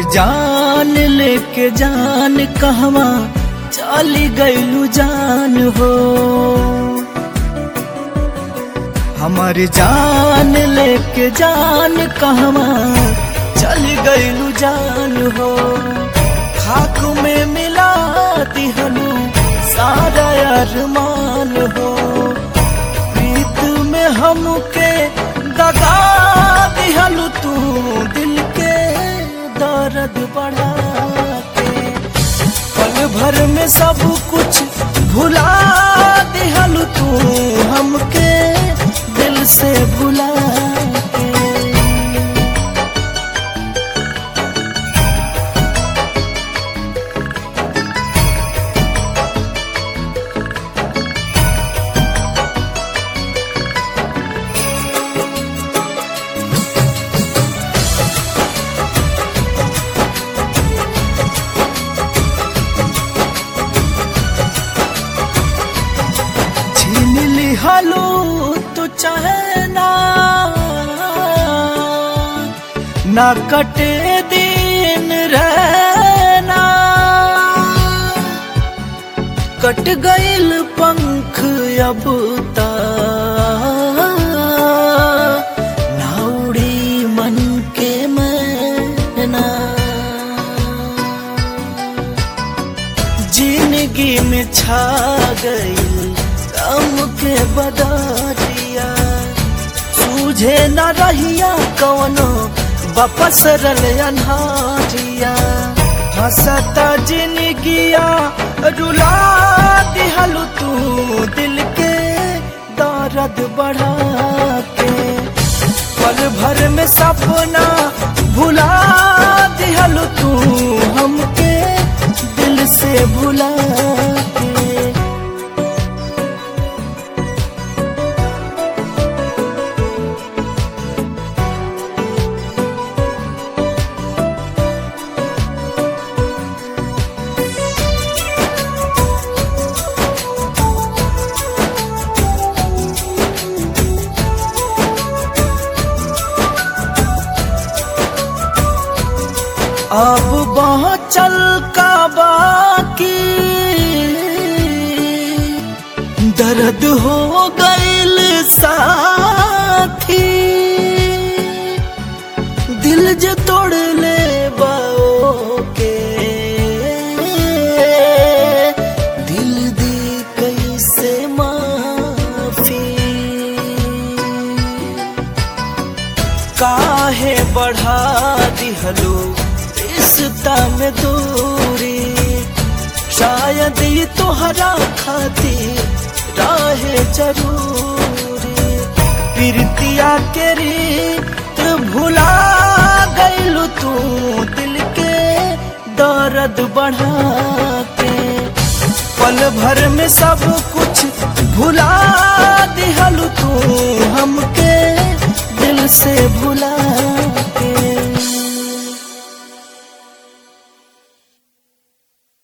जान लेके जान कहवा चली गईलू जान हो हमार जान लेके जान कहवा चली गईलू जान हो खाक में मिला दिहनु सारा अरमान हो प्रीत में हमके दगा दिहलु तू दिल के दर्द बढ़ा के पल भर में सब कुछ भुला दिहलु तू हमके दिल से भुला के छीन लिहलू तू चहना ना कटे दिन रहना कट गइल पंख अब ता ना उड़ी मन के मैना जिंदगी में छा गई गम के बदरिया सूझे न रहिया कवनो वापस रल अनहारिया हंसता जिंदगिया रुला दिहलु तू दिल के दर्द बढ़ा के पल भर में सपना भुला दिहलु तू हमके दिल से भुला के अब बहुत चल का बाकी दर्द हो गइल साथी दिल जो तोड़ ले बाओ के दिल दी कैसे माफी काहे बढ़ा दिहलो रिश्ता में दूरी शायद ये तोहरा खातिर राहे जरूरी प्रीतिया के रीत भुला गइलू तू दिल के दर्द बढ़ा के पल भर में सब कुछ भुला दिहलु तू हमके दिल से भुला